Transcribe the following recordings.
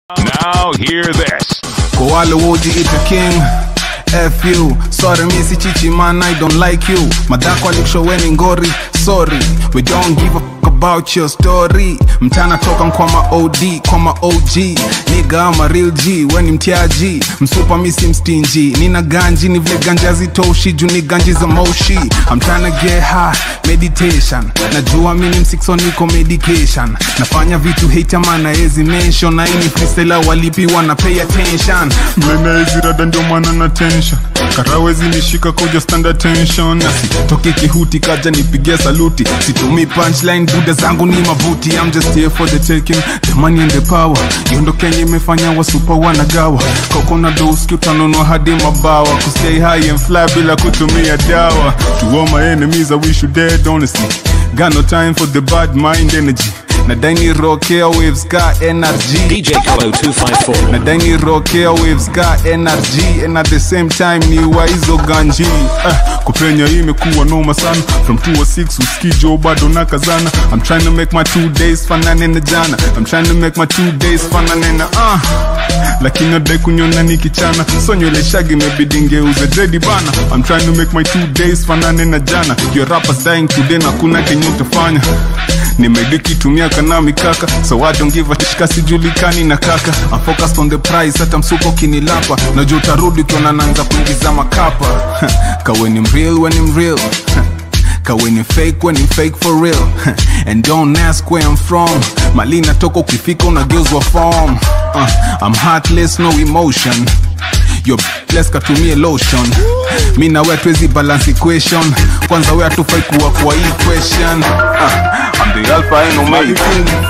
Now hear this. Kwa wale wojiita king F you Sorry mi si chichi man I don't like you Madhako alikushoweni ngori Sorry We don't give a fuck about your story Mtana toka kwa ma OD Kwa ma OG Nigga ama real G Weni mtiaji Msupa mi si mstinji Nina ganji ni vile ganja zitoshi Juu ni ganji za moshi I'm tryna get high Meditation Najua mi ni msixo niko medication Nafanya vitu hate mana ezi mention Na ini freestyle walipi wana pay attention mlena hizi rada ndio maana na tension karawezi nishika kuja stand attention na sitoke kihuti kaja nipigia saluti situmi punchline buda zangu ni mabuti I'm just here for the taking the money and the power yondo kenye imefanya wasupa wanagawa kokona doski utanunua hadi mabawa kustay high and fly bila kutumia dawa to all my enemies i wish you dead honestly got no time for the bad mind energy nadai ni rock airwaves ka energy DJ Kalo 254. nadai ni rock airwaves ka energy and at the same time ni waizo ganji eh, kupenya hii imekuwa noma sana from 206 uskijo bado na kazana I'm trying to make my two days fanane na jana I'm trying to make my two days fanane na uh. lakini adai kunyona nikichana so nywele shagi imebidi ngeuze dredi bana I'm trying to make my two days fanane na jana your rappers dying today na kuna kenye utafanya nimedekitumia kana mikaka so I don't give a shika sijulikani na kaka I'm focused on the price hata msuko kinilapa najua utarudi ukiona naanza kuingiza makapa kaweni mreal when I'm real kaweni fake when I'm fake for real and don't ask where I'm from mali natoka ukifika unageuzwa form uh, I'm heartless no emotion your bless katumie lotion mi na we hatuwezi balance equation kwanza we hatufai kuwa kwa hii question uh, I'm the alpha and omega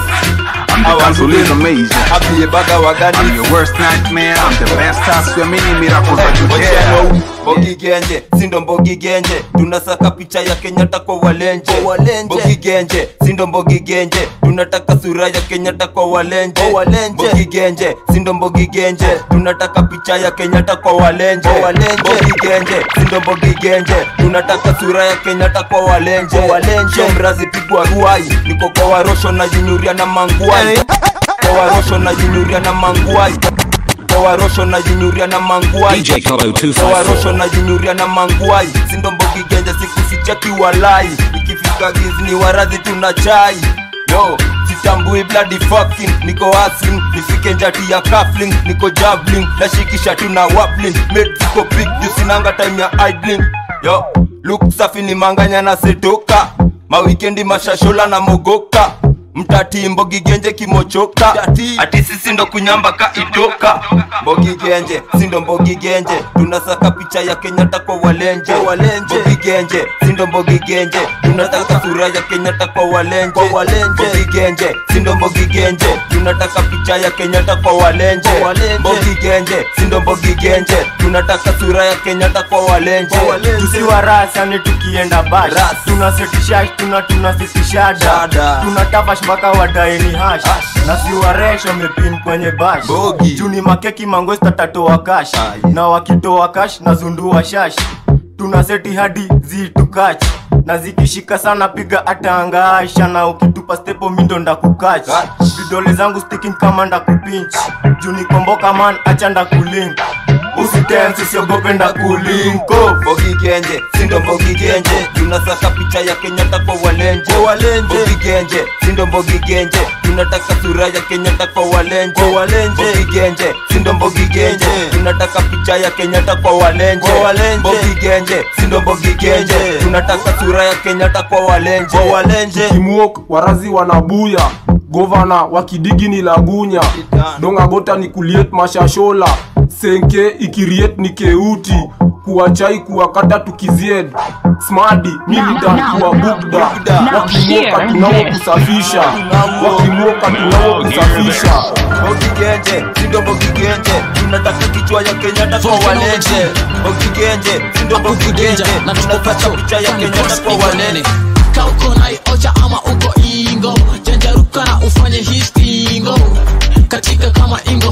I'm the cancel is amazing apiyebaga wagani I'm your worst nightmare I'm the best I swear mini miracles that you dare Mbogi Genje, sindo Mbogi Genje, tunasaka picha ya Kenyatta kwa walenje. Mbogi Genje, sindo Mbogi Genje, tunataka sura ya Kenyatta kwa walenje. Mbogi Genje, sindo Mbogi Genje, tunataka picha ya Kenyatta kwa walenje. Mbogi Genje, sindo Mbogi Genje, tunataka sura ya Kenyatta kwa walenje. Shomrazi pigwa ruai, niko kwa warosho na jinyuria na manguai. Kwa warosho na jinyuria na manguai kwa warosho na jinyuria na manguai DJ Kalo kwa 254. warosho na jinyuria na manguai sindo mbogi genja sikuficha kiwalai ikifika gizni waradhi tuna chai yo sitambui bloody fucking niko hustling nifike njati ya kafling niko javelin nashikisha tuna waplin made ziko big juu sinanga time ya idling yo look safi ni manganya na setoka mawikendi mashashola na mogoka mtati mbogi genje kimochoka ati sisi ndo kunyamba ka itoka mbogi genje sindo mbogi genje tunasaka picha ya kenyatta kwa walenje mbogi genje sindo mbogi genje tunataka sura ya kenyatta kwa walenje mbogi genje sindo mbogi genje tunataka picha ya kenyatta kwa walenje mbogi genje sindo mbogi genje tunataka sura ya kenyatta kwa walenje tusiwa rasa ni tukienda bash Ras. tunasitisha tuna tunasitisha Dada. da tunatafash mpaka wadaeni hash na siwaresho mepin kwenye bash Bogi. juni makeki mangwesta tatoa kash Aye. na wakitoa kash na zundua shash tuna seti hadi zitukach na zikishika sana piga atangaasha na ukitupa stepo mindo ndakukach Kach. vidole zangu sticking kama ndakupinch juni komboka man acha ndakulink usitensi usiogope ndakulinko mbogi genje sindo mbogi genje tunasaka picha ya kenyatta kwa walenje mbogi genje sindo mbogi genje tunataka sura ya kenyatta kwa walenje mbogi genje sindo mbogi genje tunataka picha ya kenyatta kwa walenje mbogi genje sindo mbogi genje tunataka sura ya kenyatta kwa walenje kimwok warazi wanabuya govana wakidigi ni lagunya dongagota ni kuliet mashashola senke ikiriet ni keuti kuwachai kuwakata tukizied smadi militan kuwa bugda wakimoka tunao kusafisha wakimoka tunao kusafisha Mbogi genje, sindo mbogi genje Tunataka kichwa ya Kenyatta kwa walenje Mbogi genje, sindo mbogi genje Tunataka picha ya Kenyatta kwa walenje kauko naiocha ama uko ingo janjaruka na ufanye histingo katika kama ingo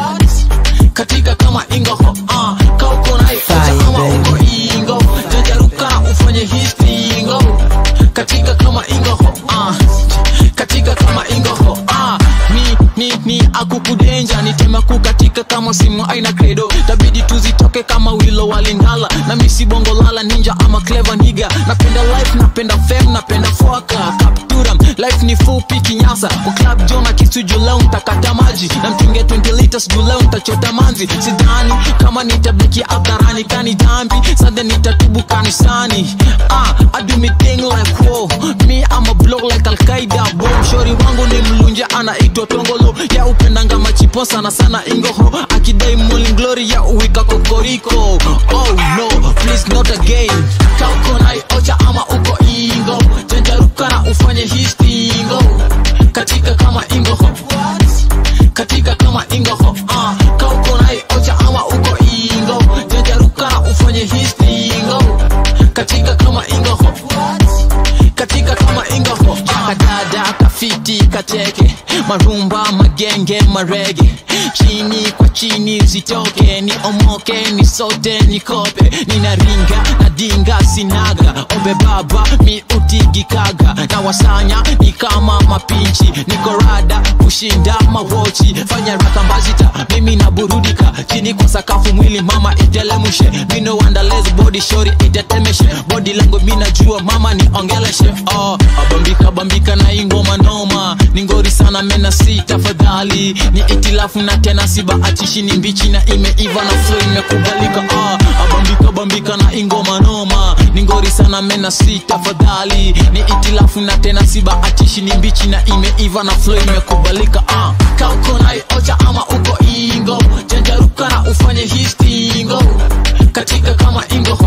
katika kama ingo uh, kauko naiocha ama uko ingo janjaruka na ufanye histingo katika kama ingo uh, katika kama ingo uh, ni ni ni akukudenja ni nitema kukatika kama simu aina credo tabidi tuzitoke kama wilo walingala na misi bongo lala ninja ama clever niga napenda life napenda fame napenda foka kaptura life ni fupi kinyasa kwa club jona kisu juleo ntakata maji na mtunge 20 liters juleo ntachota manzi sidhani kama nitabiki hadharani kani dhambi sade nitatubu kanisani ah, I do me thing like whoa me I'm a block like Al-Qaeda boom shori wangu ni mlunja anaitwa tongolo ya upendanga machipo sana sana ingoho akidai morning glory ya uwika kokoriko oh no please not again kauko nai ocha ama uko ingo janjaruka na ufanye histingo katika kama ingoho katika kama ingoho uh, kauko nai ocha ama uko ingo janjaruka na ufanye histingo katika kama ingoho katika kama ingoho kadada kafiti kateke marumba magenge marege chini kwa chini zitoke ni omoke ni sote ni kope ninaringa na dinga sinaga ombe baba mi utigikaga na wasanya ni kama mapinchi nikorada kushinda mawochi fanya rakambazita mimi naburudika chini kwa sakafu mwili mama itelemushe mino wandales body shori itetemeshe body langu minajua mama ni ongeleshe oh, abambika bambika na ingoma noma ni ngori sana mena si tafadhali ni itilafu na tena sibahatishi ni mbichi na imeiva na flo imekubalika ah, abambika bambika na ingoma noma ni ngori sana mena si tafadhali ni itilafu na tena sibahatishi ni mbichi na imeiva na flo imekubalika ah. kauko nai ocha ama uko ingo janjaruka na ufanye histingo katika kama ingoho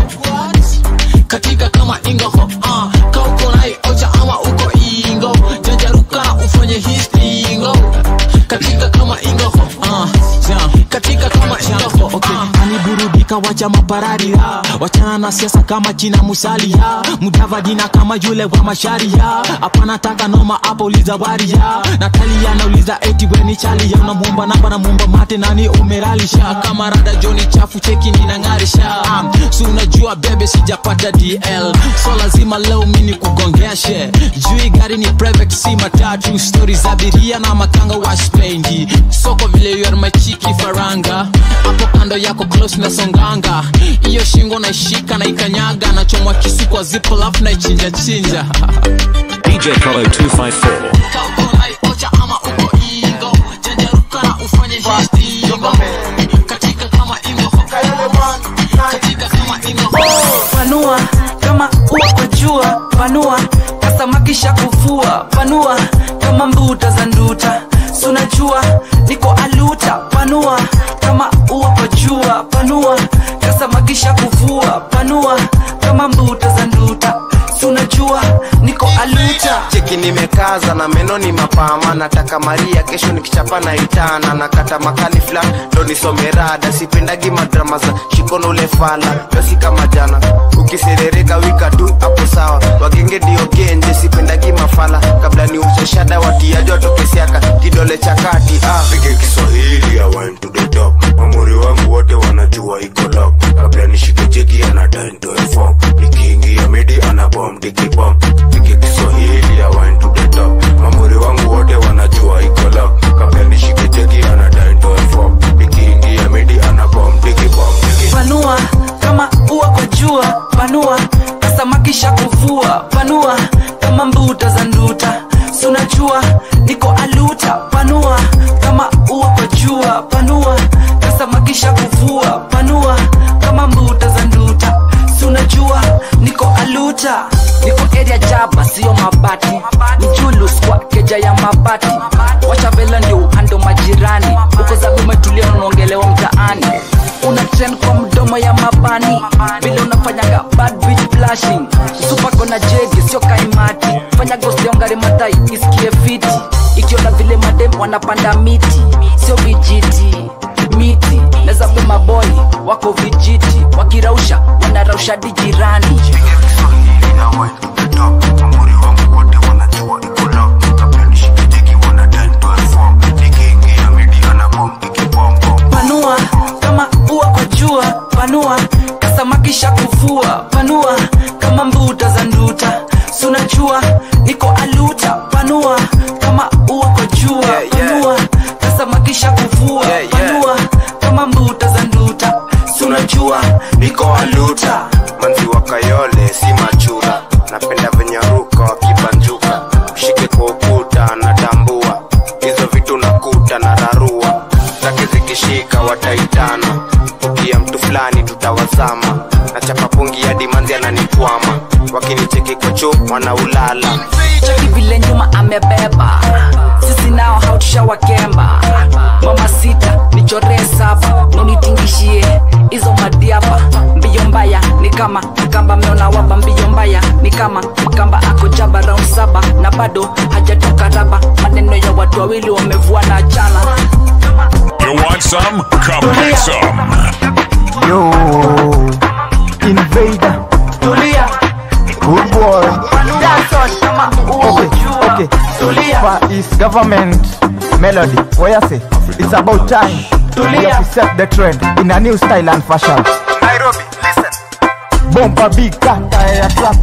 katika kama ingoho uh, kauko nai ocha ama uko ingo janjaruka na ufanye histingo katika kama ingoho uh, yeah. katika kama ingoho okay. uh, aniburudika wacha mapararira wachana na siasa kama jina musalia mudavadina kama yule wa masharia hapana taka noma hapo uliza waria natalia nauliza eti weni chalia unamwomba namba namwomba mate nani umeralisha kama rada joni chafu cheki ninang'arisha um, si unajua bebe sijapata dl so lazima leo mini kugongeshe jui gari ni private si matatu stori za abiria na makanga waspendi soko vile you are my chiki faranga hapo kando yako close na songanga hiyo shingo naishika na ikanyaga nachomwa kisu kwa zipo lafu na ichinja chinja DJ Colo 254. Kauko nai ocha ama uko ingo janjaruka na ufanye histingo katika kama ingo katika kama ingo panua kama ua kwa jua panua kasamakisha kuvua panua kama mbuta za nduta sunajua niko aluta panua kama ua kwa jua panua kasamakisha kuvua panua kama mbuta za nduta sunajua niko aluta cheki nimekaza na meno ni mapama nataka maria kesho nikichapa na itana nakata makali flan ndo nisome rada sipendagi madrama za shikono ule fala yosi kama jana ukiserereka wika tu hapo sawa wagenge ndio genje sipendagi mafala kabla ni usheshada watiaji watokesiaka kidole cha kati ah. pige kiswahili ya wine to the top mamuri wangu wote wanajua iko lock kabla nishike jegi anadai ndoe form nikiingia midi anabom dikibom pige kiswahili ya wine to the top mamuri wangu wote wanajua iko lock kabla nishike jegi anadai ndoe form nikiingia midi anabom dikibom panua kama ua kwa jua panua kasamakisha kuvua panua kama mbuta za nduta sunajua niko aluta panua kama ua kwa jua panua kasamakisha kuvua panua kama mbuta za nduta sunajua niko aluta niko area jaba sio mabati mjulus kwa keja ya mabati washavela ndio ando majirani uko zagu umetulia unaongelewa mtaani una trend kwa mdomo ya mabani vile unafanyaga bad bitch blushing supako na jegi sio kaimati fanya ghost ya ongari matai isikie fiti ikiona vile madem wanapanda miti sio vijiti miti nazabe maboi wako vijiti wakirausha wanarausha dijirani panua kama ua kwa jua panua kasamakisha kuvua panua kama mbuta za nduta sunajua niko aluta panua kama ua kwa jua Yeah, yeah. panua kasamakisha kuvua Yeah, niko aluta manzi wa kayole si machura napenda venye ruka wakibanjuka mshike kwa ukuta natambua hizo vitu nakuta na rarua zake zikishika wataitana ukia mtu fulani tutawazama na chapapungi hadi manzi ananikwama wakinicheki kwa choo wanaulala cheki vile nyuma amebeba sisi nao hautushawakemba mama sita nichoree saba nunitingishie hizo madiapa mbio mbaya ni kama mkamba meona waba mbio mbaya ni kama mkamba ako jaba round saba na bado hajatoka raba maneno ya watu wawili wamevua na chana You want some? Come get some. Yo, invader. Tulia. Good boy. Dance on kama Okay, okay. Tulia. Far East government melody. What you say? It's about time. Tulia. We have to set the trend in a new style and fashion. Nairobi, listen. Bomba big kata ya trap.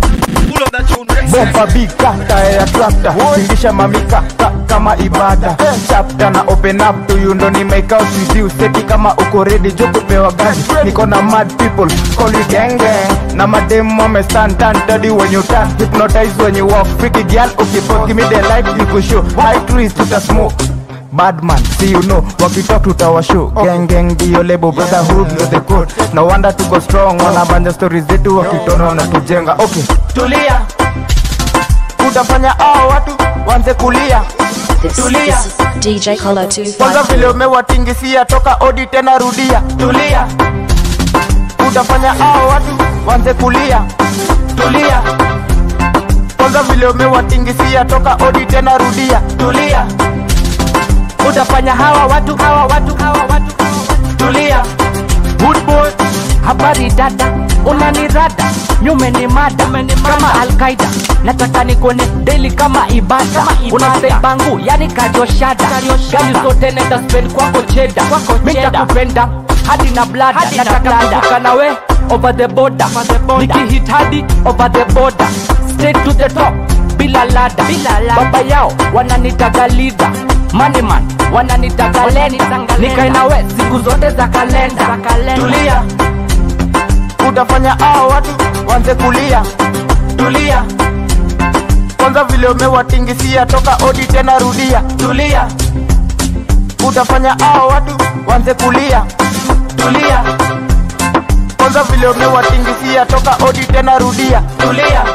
Bomba big kata ya tractor. Tingisha mamika ka, kama ibada. Chapter na open up to you ndo ni make out with you. Seti kama uko ready jo kupewa gani. Niko na mad people call you gang gang. Na madem wame stand turn daddy when you turn. Hypnotize when you walk. Freaky girl ukipot give me the light you could show. High trees tuta smoke. Badman, see you know, wakitalk tutawashow Gang gang ndio lebo, brotherhood ndio the code No wonder tuko strong, wanabanja stories zetu wakitona wanatujenga Okay, tulia utafanya hao watu wanze kulia This, Tulia. this is DJ Colo Kwanza 254. vile umewatingisia toka odi tena rudia tulia Utafanya hao watu wanze kulia tulia Kwanza vile umewatingisia toka odi tena rudia tulia utafanya hawa watu hawa watu hawa watu tulia good boy habari dada unanirada nyume ni mada kama alkaida nataka nikuone daily kama ibada unasei bangu yani karioshada gani zote nenda spend kwako cheda mitakupenda hadi na blada nataka kuvuka nawe over the border nikihit hadi over the border straight to the top bila lada baba yao wananitaga lida maniman wananitaga lenda nikae nawe siku zote za kalenda tulia Utafanya hao watu wanze kulia tulia Kwanza vile umewatingisia toka odi tena rudia tulia Utafanya hao watu wanze kulia tulia Kwanza vile umewatingisia toka odi tena rudia tulia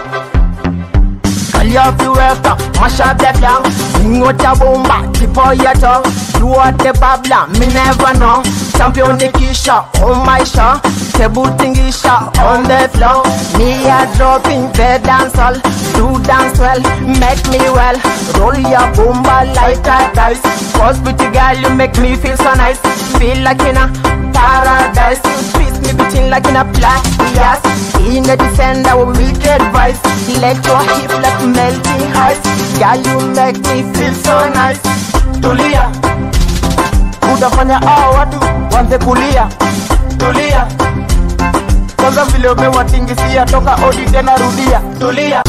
Kalia viweka mashabeka Ngoja bomba tipo yeto Duote babla me never know Champion nikisha on my show Table tingisha on the floor Me a dropping the dance hall Do dance well, make me well Roll your bomba like a dice Cause pretty girl you make me feel so nice Feel like in a paradise Twist me between like in a black yes In a defender with wicked advice Let your hip like melting ice Girl you make me feel so nice tulia Utafanya hao watu wanze kulia tulia Kwanza vile umewatingisia toka odi tena rudia tulia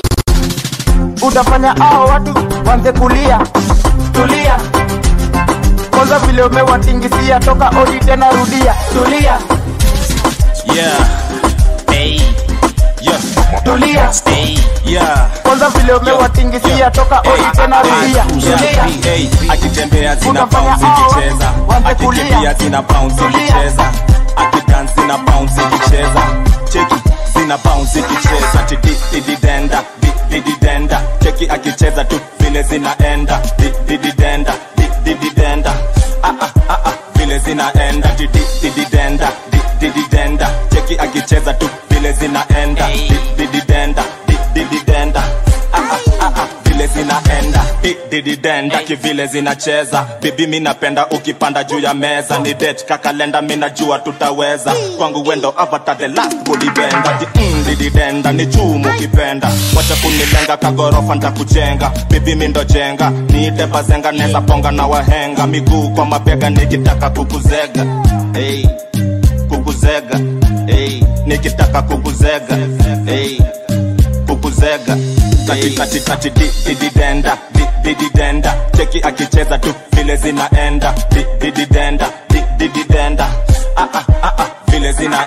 Utafanya hao watu wanze kulia tulia Kwanza vile umewatingisia toka odi tena rudia tulia Yeah. Hey. Yeah. tulia Hey. Yeah. Kwanza vile umewatingisia toka odi tena rudia Yeah. Hey. Akitembea zina Utafanya bounce hao ikicheza, watu waanze akikimbia kulia. zina bounce Tulia. ikicheza, akidance zina bounce ikicheza, cheki zina bounce ikicheza, tidi didi denda di- didi denda, cheki akicheza tu vile zinaenda, di- didi denda di- didi denda, ah ah ah ah vile zinaenda, didi didi denda di- didi denda, cheki akicheza tu vile zinaenda, di- didi denda di- didi denda, ah ah ah ah vile zinaenda Di- didi denda kivile zinacheza bibi mi napenda ukipanda juu ya meza ni det kakalenda mi najua tutaweza kwangu wendo avatar the last body bender Di- mm, didi denda ni chumu ukipenda wacha kunilenga kagorofa ntakujenga bibi mi ndo jenga niite bazenga neza ponga na wahenga miguu kwa mabega nikitaka kukuzega hey, kukuzega hey, nikitaka kukuzega hey, kukuzega katikati kati di- dididenda di- dididenda cheki akicheza tu vile zinaenda di- dididenda di- dididenda Ah, ah, ah, ah, vile zinaenda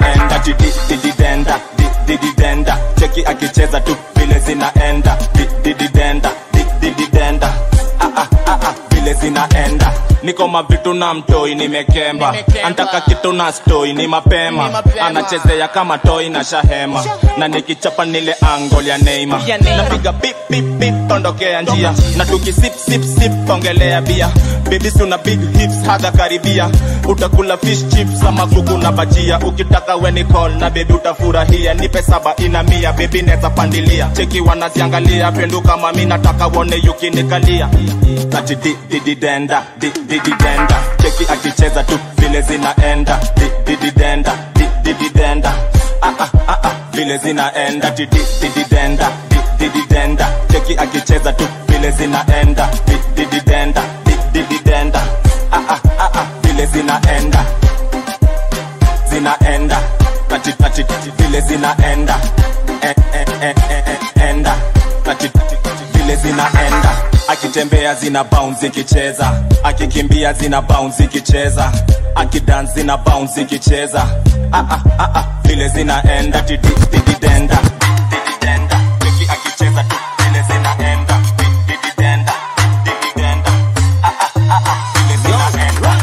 ati di di di denda di di di denda cheki akicheza tu vile zinaenda di di di denda di di di denda ah ah ah ah vile zinaenda niko mavitu na mtoi nimekemba antaka kitu na stoi ni mapema anachezea kama toi na shahema na nikichapa nile angol ya neima napiga bip bip bip tondokea njia na tukisip sip sip ongelea bia bibisi una big hips hadha karibia utakula fish chips ama kuku na bajia ukitaka weni call na bebi utafurahia nipe saba ina mia bebi neza pandilia cheki wanaziangalia penduka mami nataka wone yukinikalia ati di di di denda di di di denda cheki akicheza tu vile zinaenda di di di denda di di di denda ah ah ah ah vile zinaenda ati di di di denda di di di denda cheki akicheza tu vile zinaenda di di di denda di di di denda ah ah ah ah vile zinaenda zinaenda ati ati ati vile zinaenda eh, eh, eh, eh, eh, enda ati ati ati vile zinaenda akitembea zina bounce ikicheza akikimbia zina bounce ikicheza akidance zina bounce ikicheza ah ah ah ah vile zinaenda ati di di di denda di di denda Wiki akicheza tu vile zinaenda di di di denda di di denda ah ah ah ah vile zinaenda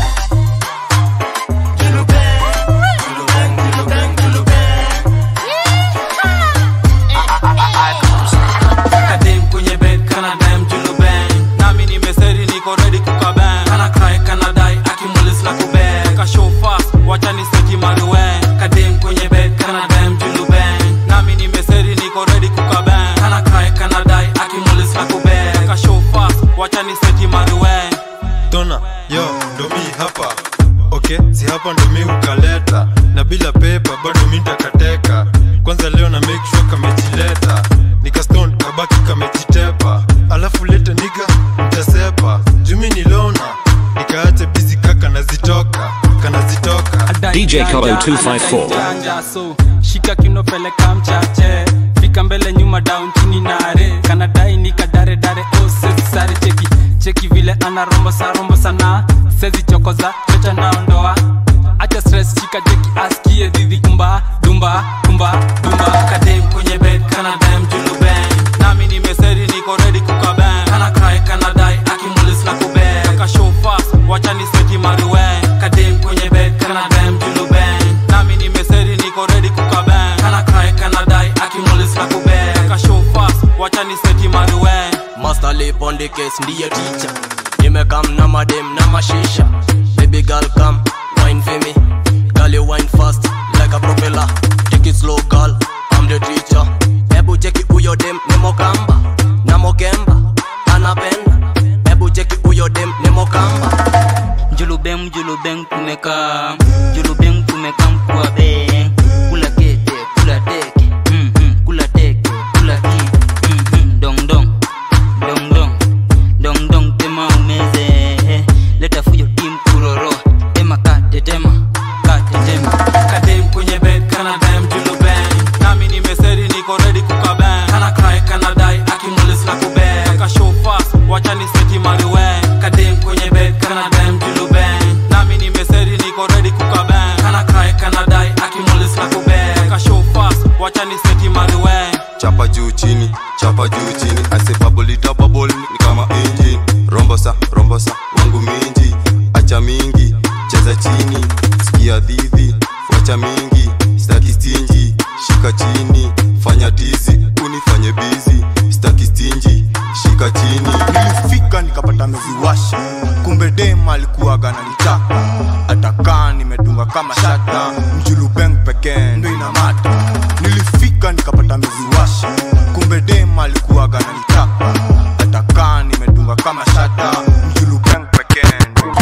kadem kwenye bed kana dem julu bang nami nimeseri niko ready kukabang kana cry kana dai akimulis la kubang ka show fast wacha ni seti maruwen kadem kwenye bed kana dem julu bang nami nimeseri niko ready kukabang kana cry kana dai akimulis la kubang ka show fast wacha ni seti maruwen tona yo ndo mi hapa okay si hapa ndo mi ukaleta na bila pepa bado mi ntakateka kwanza leo na make sure kamejileta nikaston kabaki kamejitepa alafu lete niga mtasepa jumi ni lona nikaache bizi kaka nazitoka kanazitoka DJ Kolo 254. Janja, so shika kiuno peleka mchache fika mbele nyuma down chini nare kanadai nikadare dare oh sezi sare cheki cheki vile ana rombo sa rombo sana sezi chokoza chocha naondoa acha stress shika jeki askie dhidhi kumba dumba kumba dumba kadem kwenye bed kana dem julu bang nami nimeseri niko ready kukabang kana cry kana dai akimulis la kubang kaka show fast wacha ni seti maruwen kadem kwenye bed kana dem julu bang nami nimeseri niko ready kukabang kana cry kana dai akimulis la kubang kaka show fast wacha ni seti maruwen Master lip on the case, ndiye teacher nimekam na madem na mashisha baby girl come wine for me girl you wine fast like a propeller take it slow girl I'm the teacher hebu cheki huyo dem ni mokamba na mokemba anapenda hebu cheki huyo dem ni mokamba julubeng julubeng tumekaa julubeng tumekaa mkua beng kula kete kula teke mm-hmm. kula teke kula ki mm-hmm. dong dong dong dong dong dong tema umeze eh. leta fujo tim kuroro tema kate tema kate tema kadem kwenye bed kana dem julu bang nami nimeseri niko ready kukabang kana cry kana dai akimulis la kubang kaka show fast wacha ni seti maruwen kadem kwenye bed kana dem julu bang nami nimeseri niko ready kukabang kana cry kana dai akimulis la kubang kaka show fast wacha ni seti maruwen chapa juu chini chapa juu chini ase babulita babol ni kama engine rombosa rombosa wangu mingi acha mingi cheza chini sikia dhidhi wacha mingi staki stinji shika chini fanya tizi unifanye bizi staki stinji shika chini nilifika nikapata meziwasha kumbe dem alikuwaga nanitaka atakaa nimedunga kama shata mjulubeng pekee ndo inamata nilifika nikapata meziwasha kumbe dem alikuwaga nanitaka atakaa nimedunga kama shata mjulubeng pekee ndo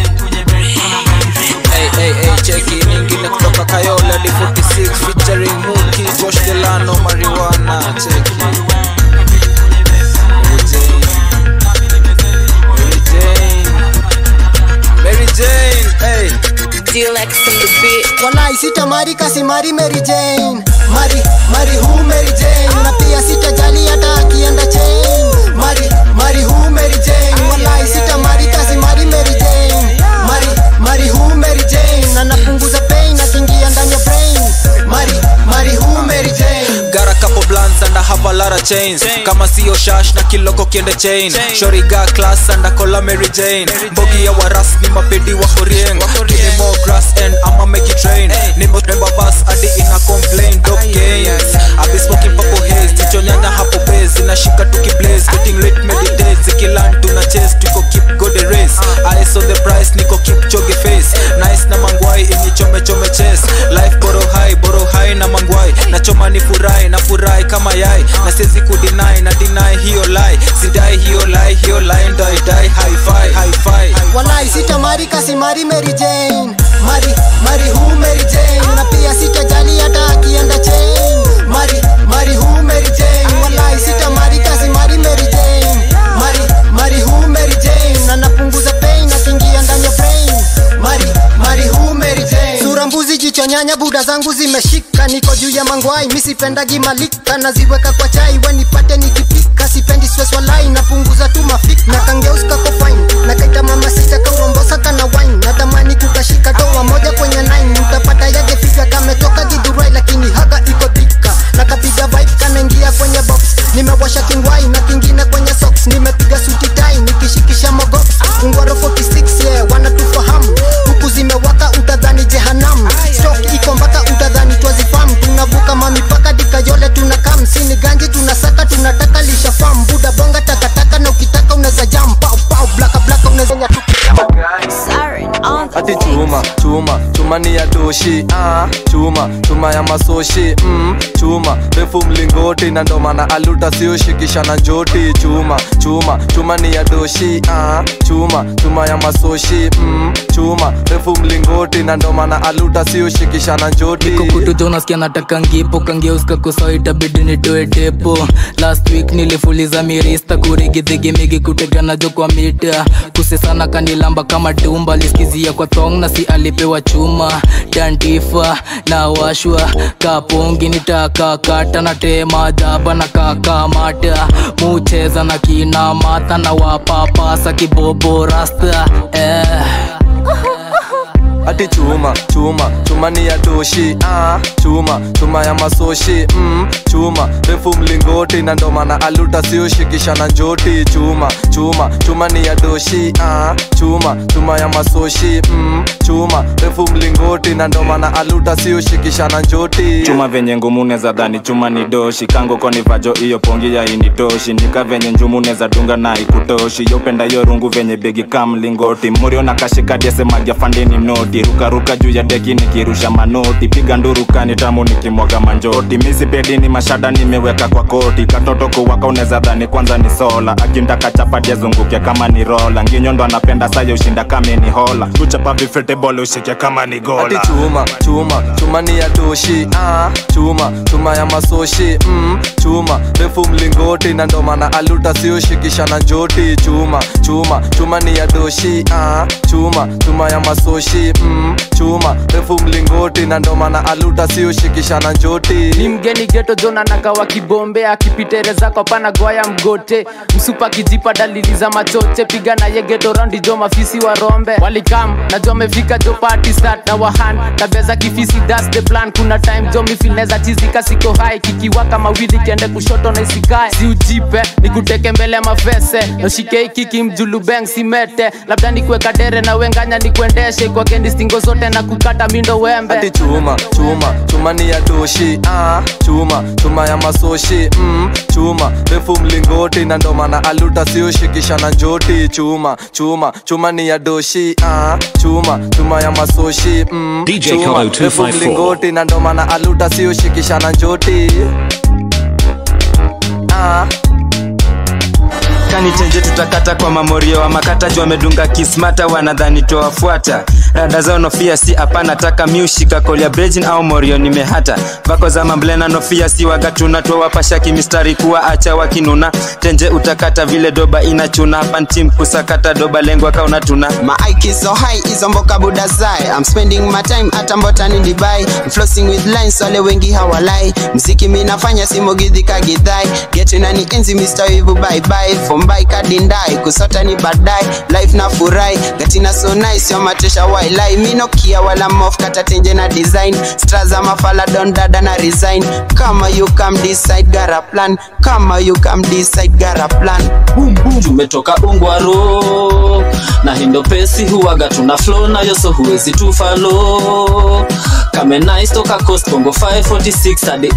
Hey, hey, hey, cheki nyingine kutoka Kayola di 46 featuring Muki, Josh Delano, Marijuana, cheki Mary Jane, Mary Jane, Mary Jane, hey. DLX on the beat. walai sitamari kasimari Mary Jane mari mari hu Mary Jane na pia sitajali hata akienda chain mari mari hu Mary Jane walai sitamari kasimari Mary Jane mari mari hu Mary Jane na napunguza pain akiingia ndani ya brain chains kama sio shash na kiloko kiende chain shoriga class andakola mary jane mbogi ya waras ni mapedi wa horieng give me more grass and i'ma make it rain nimo remember bus hadi ina complain dope games i be smoking purple haze tichonyanya hapo base inashika tukiblaze getting lit meditate zikiland tuna chase tuko keep go the race eyes on the price niko keep choge face nice na mangwai inyi chome chome chase life boro high boro high na mangwai na choma ni furahi na furahi kama yai na siwezi kudinai na deny hiyo lie sidai hiyo lie hiyo lie ndo I die high five high five walai sitamari kasimari Mary Jane mari mari hu Mary Jane na pia sitajali hata akienda chain mari mari hu Mary Jane walai sitamari kasimari Mary Jane mari mari hu Mary Jane na napunguza pain akiingia ndani ya brain mari mari hu Mary Jane sura mbuzi jicho nyanya buda zangu zimeshika niko juu ya mangwai misipendagi malika naziweka kwa chai wenipate nikipika sipendi stress walai napunguza tu mafik na kangeuska ko fine na kaita mama sita kaurombosa kana wine natamani kukashika doa moja kwenye nine utapata yake figa kametoka gidhurai lakini haga iko dhika na kapiga vibe kanaingia kwenye box nimewasha kingwai na kingine kwenye socks nimepiga suti tai nikishikisha mogox ungwaro 46 yeah wanatufahamu huku zimewaka utadhani jehanam stok iko mpaka utadhani twazifam tunavuka mamipaka dikayole tuna kam sini ganji tunasaka tunataka lisha fam buda bonga takataka na ukitaka unaweza jam pau pau blaka blaka unaweza nya ati chuma chuma chuma ni ya doshi ah, chuma chuma ya masoshi mm, chuma refu mlingoti na ndo maana aluta sioshikisha na njoti chuma chuma chuma ni ya doshi ah, chuma chuma ya masoshi mm, chuma refu mlingoti na ndo maana aluta sioshikisha na njoti kukutuja unasikia nataka ngipo kangeuska kusawa itabidi nitoe tepo last week nilifuliza mirista kurigidhigimigi kuteganajo kwa mita kusesana kanilamba kama tumba liskizia kwa thong na si alipewa chuma dantifa na washwa kapongi nitakakata na tema jaba na kakamata mucheza na kina mata na wapapasa kibobo rasta eh. ati chuma chuma chuma ni ya doshi ah, chuma chuma ya masoshi mm, chuma refu mlingoti na ndo maana aluta sioshikisha na njoti chuma chuma chuma ni ya doshi ah, chuma chuma ya masoshi mm, chuma refu mlingoti na ndo maana aluta sioshikisha na njoti chuma venye ngumu neza dhani chuma ni doshi kango koni vajo iyo pongi ya initoshi nika venye njumu neza dunga na ikutoshi yopenda yo rungu venye begi kamlingoti murio na kashikadiese magia fandini noti rukaruka juu ya deki nikirusha manoti piga ndurukani tamu nikimwaga manjoti misipedini mashada nimeweka kwa koti katoto kuwaka uneza dhani kwanza ni sola akintaka chapati azunguke kama ni rola nginyondo anapenda sayo ushinda kame ni hola kuchapa vifetebol ushike kama ni gola ati chuma chuma chuma ni ya doshi ah, chuma chuma ya masoshi mm, chuma refu mlingoti na ndo maana aluta sioshikisha na njoti chuma chuma chuma ni ya doshi ah, chuma chuma ya masoshi mm, chuma refu mlingoti na ndo maana aluta sioshikisha na njoti ni mgeni geto jona nakawa kibombe akipitereza kwa pana gwaya mgote msupa kijipa dalili za machoche piga na ye geto raundi jo mafisi wa rombe walikam na jo amefika jo party start na wahan tabeza kifisi das the plan kuna time jo mifilneza chizika siko hai kikiwaka mawili kiende kushoto na isikae si ujipe nikuteke mbele ya mafese noshike kiki mjulubeng simete labda nikuweka dere na wenganya nikuendeshe kwa kendi stingo zote na kukata mindo wembe ati chuma chuma chuma ni ya doshi ah, chuma chuma ya masoshi mm, chuma refu mlingoti na ndo maana aluta sioshikisha na njoti chuma chuma chuma ni ya doshi ah, chuma chuma ya masoshi mm, DJ chuma Kalo refu 254. mlingoti na ndo maana aluta sioshikisha na njoti ah. kanitenje tutakata kwa mamorio wa makata juu amedunga kismata wanadhani towafuata rada zao nofia si hapana taka miushika kolia brejin au morio nimehata vako za mamblena nofia si wagatuna twawapasha kimistari kuwa acha wakinuna tenje utakata vile doba inachuna pantim kusakata doba lengwa kauna tuna My IQ is so high, hizo mboka buda zai I'm spending my time hata mbotani Dubai I'm flossing with lines, wale wengi hawalai mziki mi nafanya simogidhi kagidhai getu nani enzi Mr. Wivu bye bye For mumbai kadindai kusota ni baadaye life na furai gatina so nice yomatesha wailai minokia wala mof katatenje na design straza mafala don dada na resign kama you come decide gara plan kama you come decide gara plan boom boom tumetoka ungwaro na hindo pesi huwaga tuna flow nayo so huwezi tufalo kame nice toka coast bongo 546 hadi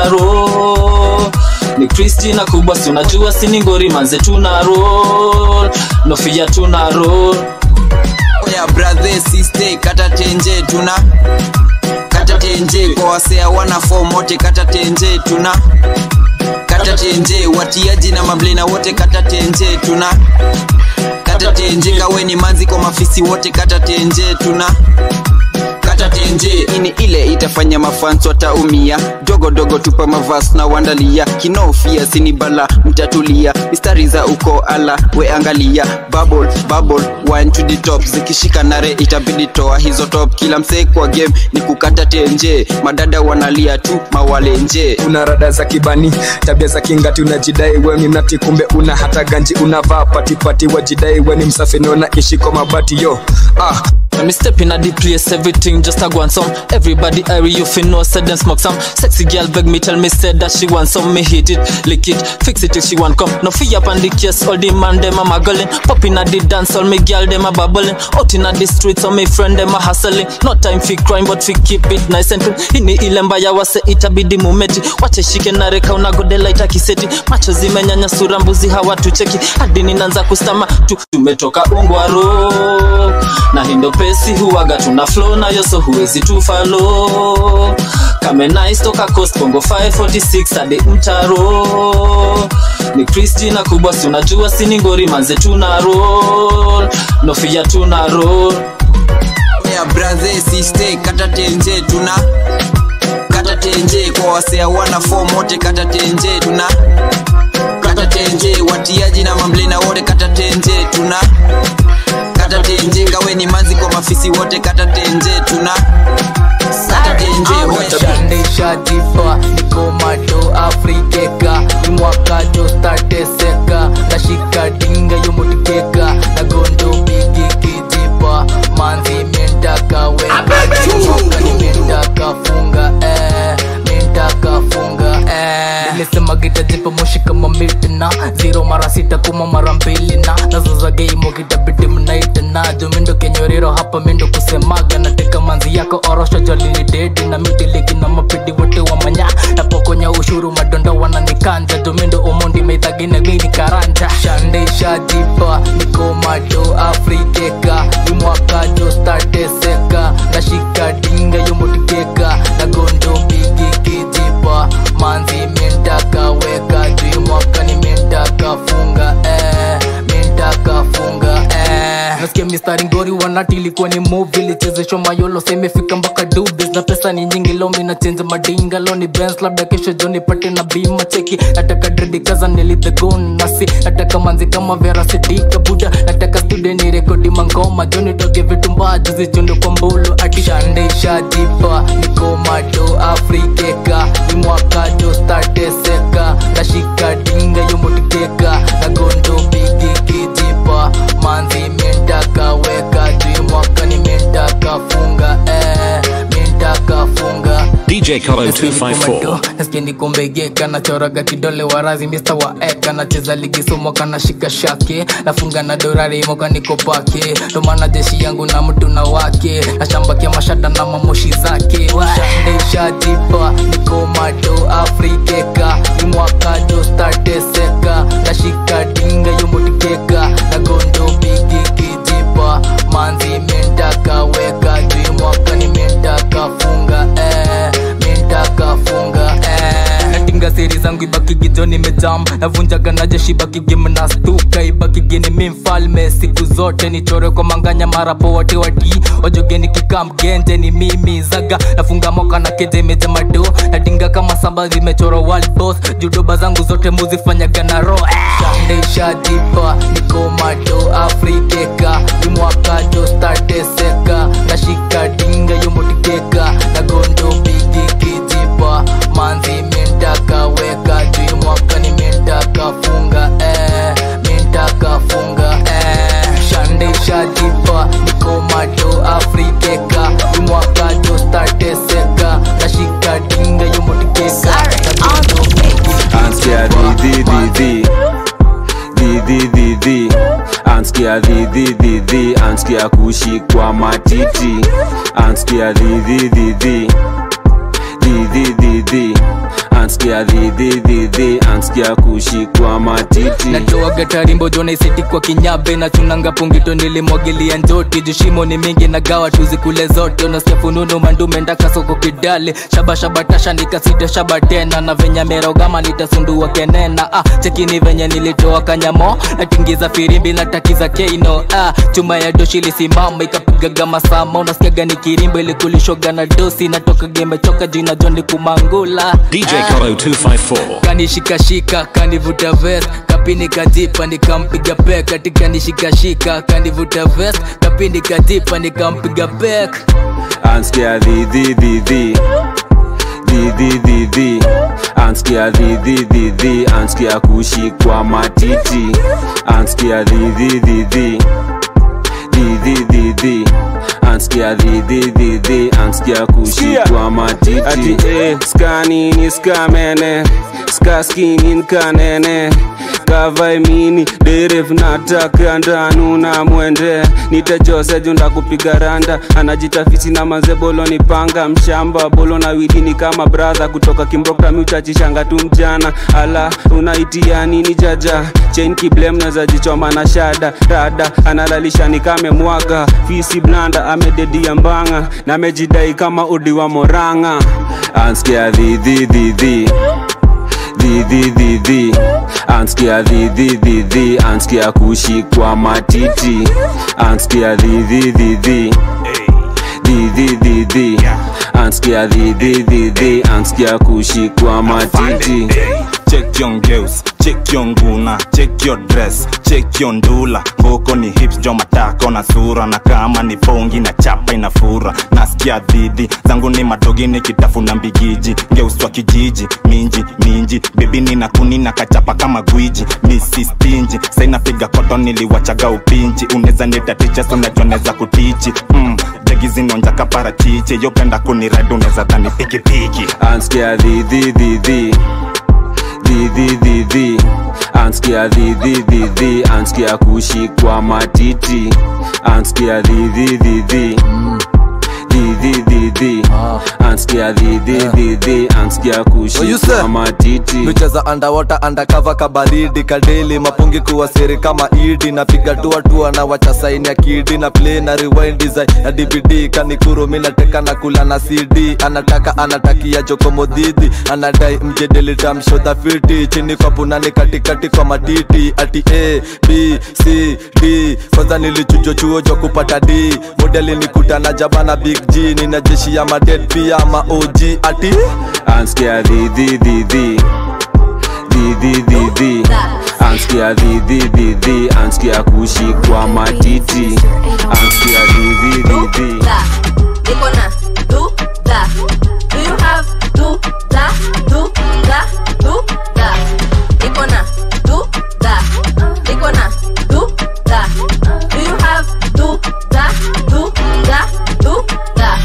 mtaro ni kristina kubwa si unajua siningori manze tuna roll nofia tuna roll oya brother sister kata tenje tuna kata tenje kwa wasea wana form wote kata tenje tuna kata tenje watiaji na mablena wote kata tenje tuna kata tenje kaweni manzi kwa mafisi wote kata tenje tuna kata tenje ini ile itafanya mafans wataumia dogo dogo tupa mavas na wandalia kinofia sini bala mtatulia mistari za uko ala we angalia bubble bubble one to the top zikishika nare itabidi toa hizo top kila msee kwa game ni kukata tenje madada wanalia tu mawalenje una rada za kibani tabia za kingati unajidai we ni mnati kumbe una hata ganji unavaa patipati wajidai we ni msafi naona ishi kwa mabati yo ah When me step in a the place, everything just a go on some. Everybody hurry, you fin know, said them smoke some. Sexy girl beg me, tell me said that she want some. Me hit it, lick it, fix it till she want come. No fee up on the case, all the man them a muggling. Pop in a the dance, all me girl them a bubbling. Out in a the streets, all me friend them a hustling. No time for crime, but fi keep it nice and clean. Ini ile mbaya wase itabidi mumeti. Wache shike na reka unagode light akiseti. Macho zimenyanya sura mbuzi hawatucheki. Hadi ninaanza kustama tu. Tumetoka ungwaro na hindo pesi huwaga tuna flow nayo so huwezi tufalo kame nice toka coast bongo 546 hadi mtaro ni kristina kubwa si unajua siningori manze tuna roll nofia tuna roll oya brother sister kata tenje tuna kata tenje kwa wasea wana form wote kata tenje tuna kata tenje watiaji na mamlena wote kata tenje tuna kata tenje ngaweni manzi kwa mafisi wote kata tenje tuna kata tenje shandishajipa niko mato afrikeka imwakajo stateseka nashika dinga yomotikeka nagondo bigi kijipa manzi mentaka weka nimentaka funga eh, mentaka funga eh. nilisema gitajipa moshi kama mitina zero mara sita kuma mara mbili na nazoza geimo kitabidi mnaitana jumindo kenyoriro hapa mindo kusemaga nateka manzi yako orosho jolini dedi na mitiligi na mapidi wote wa manya napokonya ushuru madondo wananikanja jumindo omondi meithagine gini karanja shandishajipa niko mato afrikeka imwakajo stateseka nashika dinga yomotikeka nagondo bigi kijipa manzi mentaka weka juu mwaka ni mentaka funga eh, mentaka funga eh. nasikia mistari ngori wanati ilikuwa ni movie ilichezeshwa mayolo semefika mpaka dubis na pesa ni nyingi lomi na chenja madinga lo ni bens labda kesho jo nipate na bima cheki nataka dredi kaza nilithegon nasi nataka manzi kama vera sidika buda nataka studio ni rekodi mangoma jo nitoke vitu mbaya juzi chundo kwa mbulu akishandishajipa niko mato afrikeka imwakajo stateseka nashika dinga yomotikeka nagondo bigi kijipa manzi mentaka weka juu mwaka ni mentaka funga eh, mentaka funga DJ Kalo 254. nasikia nikumbegeka nachoraga kidole warazi mista wa eka nacheza ligi somo kana shika shake nafunga na dorari moka niko pake ndomana jeshi yangu na mtu na wake nashambakia mashada na mamoshi zake shandeshajipa niko mato afrikeka imwakajo stateseka nashika dinga yomotikeka nagondo bigi kijipa manzi mentaka weka juu mwaka ni mentaka funga eh, mentaka funga eh. natinga siri zangu ibakigijo nimejam navunjaga na jeshi bakigim na stuka ibakigini mi mfalme siku zote nichore kwa manganya marapo wote wati wajogeni kikam genje ni mimi zaga nafunga moka na keje meja mado natinga kama samba zimechora world boss judoba zangu zote muzifanyaga na ro shandeshajipa niko mato afrikeka imwakajo stateseka nashika dinga yomotikeka nagondo bigi kijipa manzi mentaka weka juu mwaka ni mentaka funga eh, mentaka dhidhidhidhi anskia kushikwa matiti anskia dhidhidhidhi dhidhidhidhi anskia dhidhidhidhi anskia kushikwa matiti natoaga tarimbo jonaisiti kwa kinyabe na chunanga pungito nilimwagilia njoti jushimo ni mingi na gawa tuzikule zote unasikia fununu mandume ndaka soko kidale shabashabatasha nikasita shaba tena na venye merogama nitasundua kenena ah, chekini venye nilitoa kanyamo natingiza firimbi natakiza keino ah, chuma ya doshi lisimama ikapigaga masama unasikiaga ni kirimbo ilikulishoga na dosi natoka gemechoka jina joni kumangula DJ Koro 254. kanishikashika kanivuta vest kapini kajipa nikampiga pek katika nishikashika kanivuta vest kapini kajipa nikampiga pek anskia dhidhidhidhi dhidhidhidhi anskia dhidhidhidhi anskia kushikwa matiti anskia dhidhidhidhi dhidhidhidhi anskia dhidhidhidhi anskia kushikwa matiti ati eh, skanini skamene skaskinin kanene kavaimini deref nataka ndanu na mwende nitajose junda kupiga randa anajitafisi na mazebolo ni panga mshamba bolo na widini kama bradha kutoka kimbrokami uchachishanga tu mjana ala unaitia nini jaja chain kiblem naza jichoma na shada rada analalisha ni kame mwaga fisi blanda amededia mbanga na amejidai kama udi wa moranga anskia dhidhidhidhi dhidhidhidhi anskia dhidhidhidhi anskia kushikwa matiti anskia dhidhidhidhi dhidhidhidhi anskia dhidhidhidhi anskia kushikwa matiti check your girls check your nguna check your dress check your ndula ngoko ni hips jo matako na sura na kama ni fongi na chapa inafura nasikia dhidi zangu ni madogi nikitafuna mbigiji ngeuswa kijiji minji minji bebi nina kuni na kachapa kama gwiji misi stinji sainapiga koto niliwachaga upinji uneza nitaticha sunajoneza kutichi mm, jegi zinonja kaparachichi yopenda kunired uneza dhani pikipiki anskia dhidhidhidhi dhidhidhidhi anskia dhidhidhidhi anskia kushikwa matiti anskia dhidhidhidhi dhidhidhidhi anskia dhidhidhidhi anskia kushikwa matiti micheza underwater undercover kabaridi kadeli mapungi kuwa siri kama idi napiga tua tua na wacha saini ya kidi na play na rewind design na dvd kanikuru mi nateka na kula na cd anataka anatakia jokomodhidhi anadai mjedeli tamshodha fiti chini kwa punani katikati kwa matiti ati a b c d kwanza nilichujo chuo jwa kupata d modeli nikutana jabana big g nina jeshi ya maded pia ma og ati anskia dhidhidhidhi dhidhidhidhi anskia dhidhidhidhi anskia kushikwa matiti anskia dhidhidhidhi niko na du da do you have du da du da du da niko na du da niko na du da do you have du da du da du da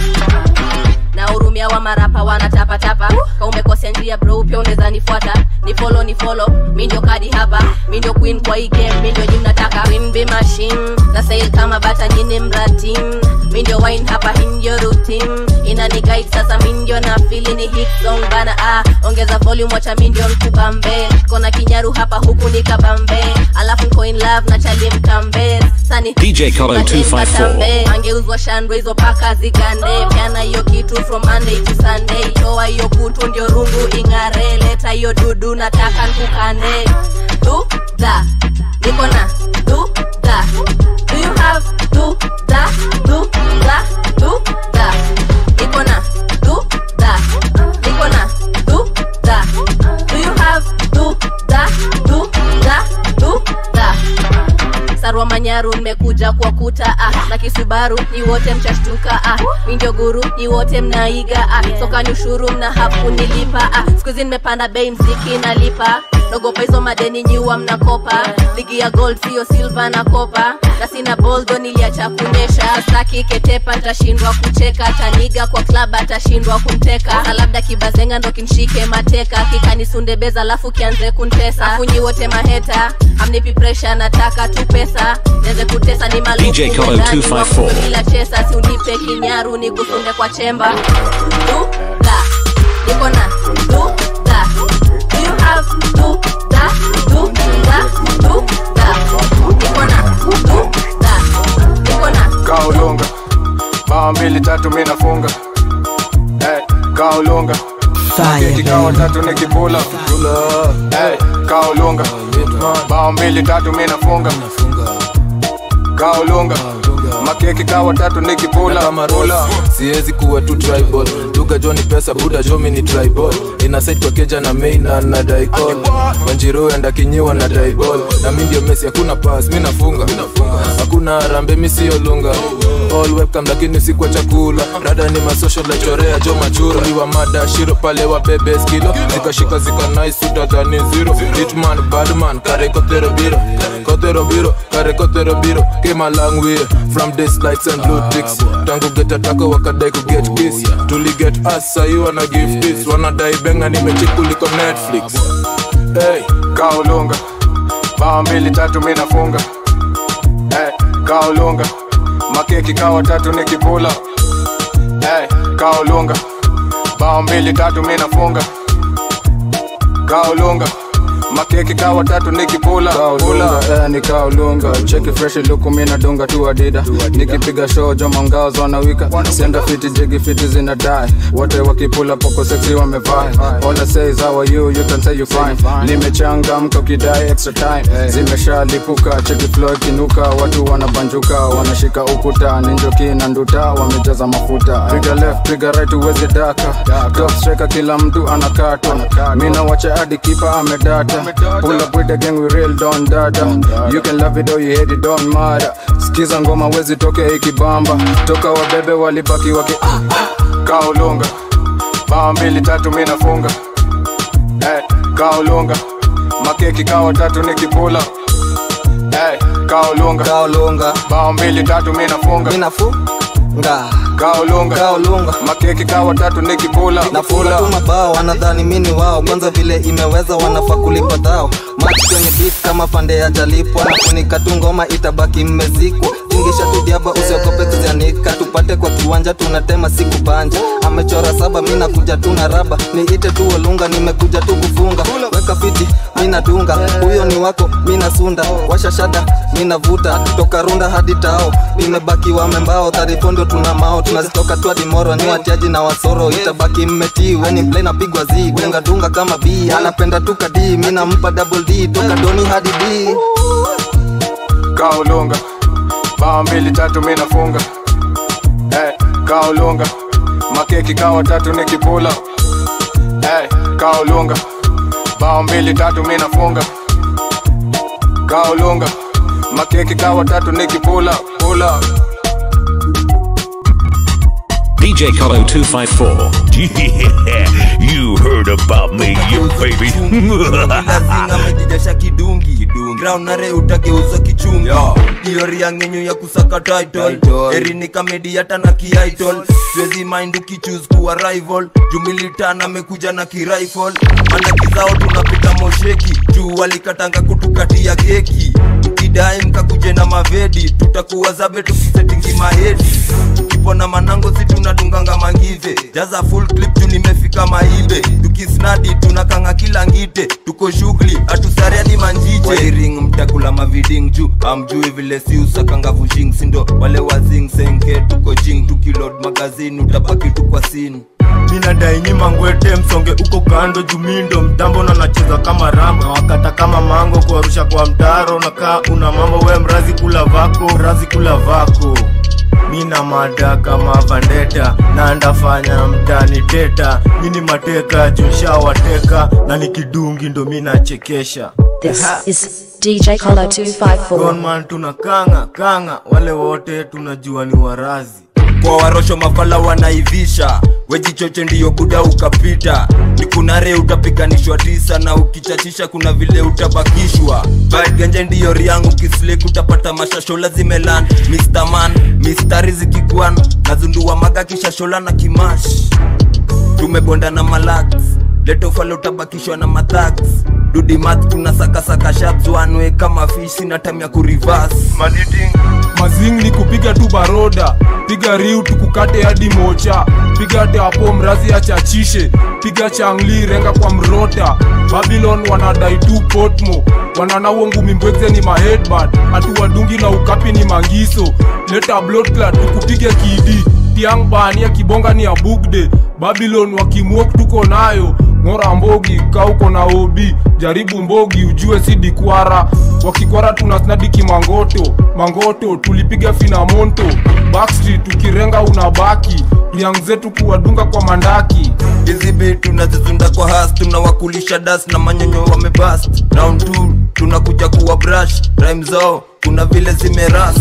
na hurumia wa marapa wanatapatapa ka umekosea njia bro pia unaweza nifuata ni follow ni follow mi ndio kadi hapa mi ndio queen kwa hii game mi ndio jim nataka queen be machine na sail kama bata nyini mratim mi ndio wine hapa hii ndio routine inani guide sasa mi ndio na fili ni hit song bana ah ongeza volume wacha mi ndio nkubambe kona kinyaru hapa huku ni kabambe alafu nko in love na chali mkambe sani DJ Koro 254. angeuzwa shandwe hizo paka zigande pyana hiyo kitu from monday to sunday toa hiyo kutu ndio rungu ing'are leta hiyo dudu nataka nkukane du da niko na du da do you have du da du da du da niko na du da niko na du da do you have du da du da du da sarwa manyaru mmekuja kwa kuta ah, na kisubaru ni wote mchashtuka ah, mi ndio guru ni wote mnaiga ah, soka ni ushuru mna hafu nilipa ah, skuhizi nimepanda bei mziki nalipa nogopa hizo madeni nyiwa mnakopa ligi ya gold sio silva na kopa na sina boldo niliacha kunyesha staki ketepa ntashindwa kucheka taniga kwa klab atashindwa kumteka Sasa labda kibazenga ndo kimshike mateka kikanisundebeza alafu kianze kuntesa afunyi wote maheta amnipi presha nataka tu pesa nianze kutesa ni maluku DJ Kolo mwendani, 254. wakupe bila chesa si unipe kinyaru ni kusunde kwa chemba duda niko na duda do you have duda duda duda niko na duda niko na kaulunga bao mbili tatu mi nafunga hey, kaulunga keki kawa tatu nikipula hey, kaulunga bao mbili tatu mi nafunga kaulunga makeki kawa tatu nikipula Pula. siwezi kuwa tu tribal duga jo ni pesa buda jo mi ni tribal inasaid kwa keja na main na na daikol wanjiro enda kinyiwa na daibol na mi ndio mesi hakuna pas mi nafunga hakuna rambe mi siyo lunga all welcome lakini si kwa chakula rada ni masocial la chorea jo machura liwa mada shiro pale wa bebe skilo zikashika zika nice utadhani zero hitman badman kare kotero biro kotero biro kare kotero biro came a long way from this lights and blue ticks tangu get ataka wakadai ku get kiss tuli get us sahi wana give this wanadai benga nimechikuliko netflix hey, kaulunga bao mbili tatu mi nafunga hey, kaulunga makeki kawa tatu nikipula hey, kaulunga bao mbili tatu mi nafunga kaulunga makeki kawa tatu nikipula kaulunga eh, ni kaulunga cheki fresh luku mina dunga tu adida nikipiga show joma ngao zonawika senda fiti jigi fiti zina die wote wakipula poko sexy wamevai all I say is how are you you can say you fine nimechangamka ukidai extra time zimeshalipuka cheki flow kinuka watu wanabanjuka wanashika ukuta ninjoki na nduta wamejaza mafuta piga left piga right uwezi daka top striker kila mtu anakatwa mina wacha hadi kipa amedata pull up with the gang we real don dada you can love it or you hate it don't matter skiza ngoma wezi toke ikibamba toka wabebe walibaki waki kaulunga bao mbili tatu mi nafunga hey, kaulunga makeki kawa tatu nikipula hey, kaulunga kaulunga bao mbili tatu mi nafunga nga kaulunga kaulunga makeki kawa tatu nikipula nafunga tu mabao wanadhani mini wao kwanza vile imeweza wanafaa kulipa dhao machi kwenye beat kama pande ya jalipwa nafunika tu ngoma itabaki mmezikwa tingisha tu diaba usiogope kuzianika tupate kwa kiwanja tunatema siku banja amechora saba mi nakuja tu na raba niite tu olunga nimekuja tu kufunga weka fiti mi nadunga huyo ni wako mi nasunda washa shada mi navuta toka runda hadi tao nimebaki wamembao tarifondo tuna mao tunazitoka tu hadi moro ni watiaji na wasoro itabaki mmetii weni mplay napigwa zi dunga dunga kama b anapenda tu kadi mi nampa double d toka doni hadi d kaulunga bao mbili tatu mi nafunga hey, kaulunga makeki kawa tatu nikipula hey, kaulunga bao mbili tatu mi nafunga kaulunga makeki kawa tatu nikipula pula DJ Kolo 254. Yeah, you heard about me, you baby. lazima amejijasha kidungi ground nare utageuzwa kichungi hiyo riangenyu ya kusaka title erini kamedi hata na kiaitol siwezi mind ukichuse kuwa rival jumilitan amekuja na kirifle mandaki zao tunapita mosheki juu walikatanga kutukatia keki ukidai mkakuje na mavedi tutakuwa zabe tukisetingi mahedi tukipona manango si tunadunganga mangive jaza full clip tu nimefika maibe tukisnadi tunakanga kila ngite tuko shughuli hatusari hadi manjije wairing mtakula maviding juu amjui vile si usakanga vushing sindo wale wazing senke tuko jing tukilod magazini utabaki tu kwa sini minadai nyima ngwete msonge uko kando jumindo mtambo na nacheza kama ramba wakata kama mango kuarusha kwa mtaro nakaa una mambo we mrazi kula vako razi kula vako mina mada kama vandeta na ndafanya mtani teta mini mateka jushawateka na nikidungi ndo minachekesha This is DJ Kolo 254. Gunman tuna kanga kanga wale wote tunajua ni warazi kwa warosho mafala wanaivisha wejichoche ndiyo buda ukapita ni kunare utapiganishwa tisa na ukichachisha kuna vile utabakishwa Bad ganja ndiyo riangu kislek utapata mashashola zimelan Mr. man mistari zikigwan nazundua maga kishashola na kimash tumebonda na malax letofale utabakishwa na mathax dudimat tunasakasaka shabs wanwe kama fish sina time ya kurivas mazing ni kupiga tu baroda piga riu tukukate hadi mocha piga teapo mrazi achachishe piga changli renga kwa mrota babylon wanadai tu potmo wananawo ngumi mbwekze ni mahedbad hatuwadungi na ukapi ni mangiso leta bloodclad tukupige kidi tiang bani ya kibonga ni ya bugde babylon wakimwok tuko nayo ng'ora mbogi kauko na obi jaribu mbogi ujue si dikwara wakikwara tunasnadiki mangoto mangoto tulipiga finamonto backstreet tukirenga unabaki riang zetu kuwadunga kwa mandaki hizi bi tunazizunda kwa has tunawakulisha das na manyonyo wamebast round 2 tunakuja kuwa brush rhyme zao kuna vile zimeras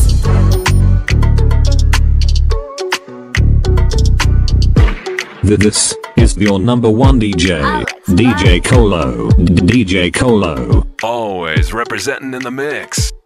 This is your number one DJ, DJ Colo, DJ Colo. Always representing in the mix.